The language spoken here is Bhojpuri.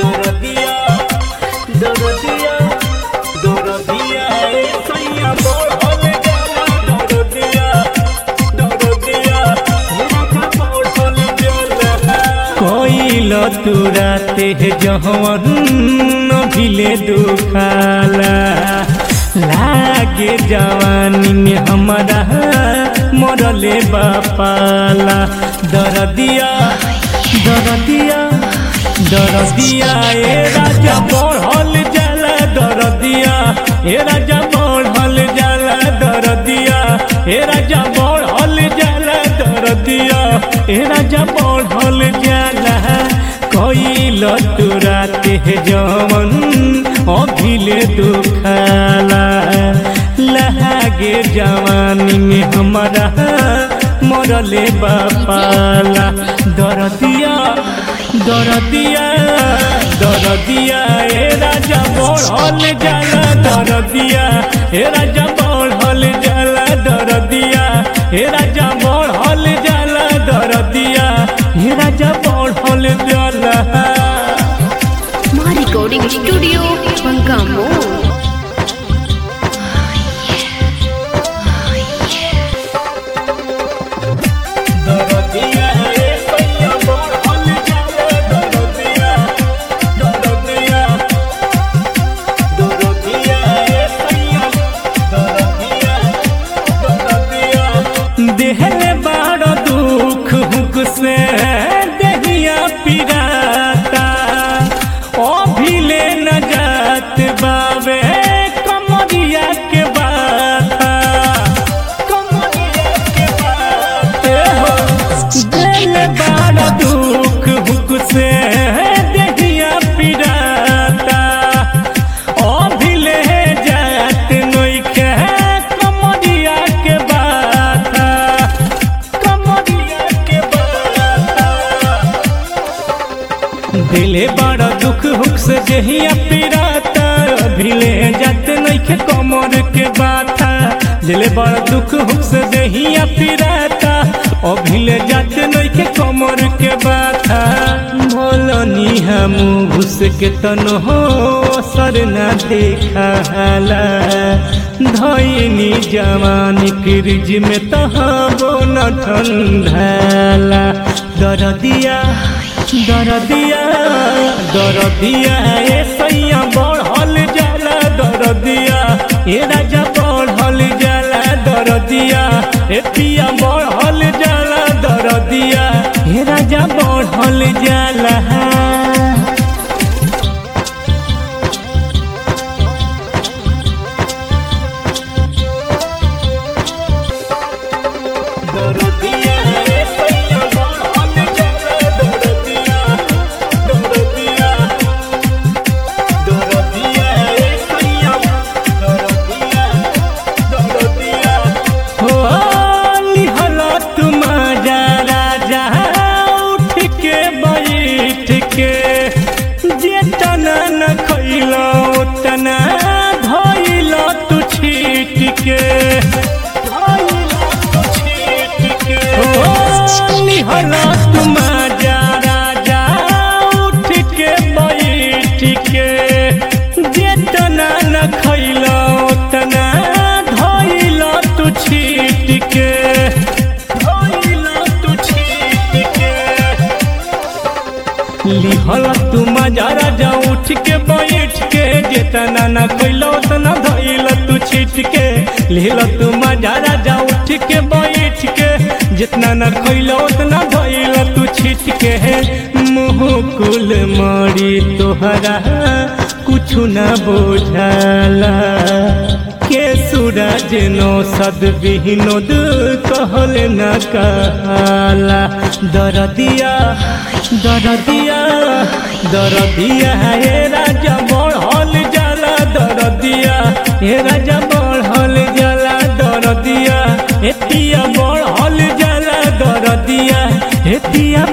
दरदिया दरदिया दरदिया ए सैया बढ़ल जाला दरदिया दरदिया मेरा का बढ़ल जाला कोइल तुराते जहवन भिले दुखाला लागे जवानी में हमारा मरले बापाला दरदिया दरदिया दरदिया ए राजा बढ़ल जाला दरदिया ए राजा बढ़ल जाला दरदिया ए राजा बढ़ल जाला दरदिया ए राजा बढ़ल जाला कइल तुराते जवन अभिले दुखाला लहागे जवानी में हमारा मरले बापाला दरदिया दरदिया दरदिया ए राजा बढ़ल जाला दरदिया ए राजा बढ़ल जाला दरदिया ए राजा बढ़ल जाला दरदिया ए राजा बढ़ल जाला My recording studio, Pangamo. दरदिया ए सैया बढ़ल जाला दरदिया दरदिया दरदिया ए सैया दरदिया दरदिया देहले बड़ दुख हुक से देहिया पिराता अभिले न जात बावे कमरिया के बाता कमरिया के बाते हो दिल बड़ दुख हुक से देहिया पिराता अभिले जात नइखे कमरिया के बाता कमरिया के बाता दिले बड़ा दुख हुक से जहिया पिराता अभिले जात नइखे कमर के बाता दिले बड़ा दुख हुक से जहिया पिराता अभिले जात नइखे कमर के बाता भोलनी हम घुस के तन हो सर न देखाला धैनी जवानी फ्रिज में तहाबो न ठंडाला दरदिया दरदिया दरदिया ए सैया बढ़ल जाला दरदिया ए राजा बढ़ल जाला दरदिया ए पिया बढ़ल जाला दरदिया ए राजा बढ़ल जाला दरदिया ए सैया बढ़ल जाला दरदिया दरदिया दरदिया ए सैया दरदिया दरदिया हो लिहला तुम जा राजा उठ के बैठ के जे तना न खैलो तना धैलो तू छीट के निहला तुम जा राजा उठ के बैठ के जे तना न खैलो तना धैलो तू छीट के धैलो तू छीट के लिहल तू मजारा जा उठ के बैठ के जितना न कैलो उतना धैल तू छीट के लिहल तू मजारा जा उठ के बैठ के जितना न कैलो उतना धैल तू छीट के मुँह कुल मरी तोहरा कुछ न बोझाला के सूरज नो सद विनोद कहल न कहला दरदिया दरदिया दरदिया हे राजा बढ़ल जाला दरदिया हे राजा बढ़ल जाला दरदिया एतिया बढ़ल जाला दरदिया एतिया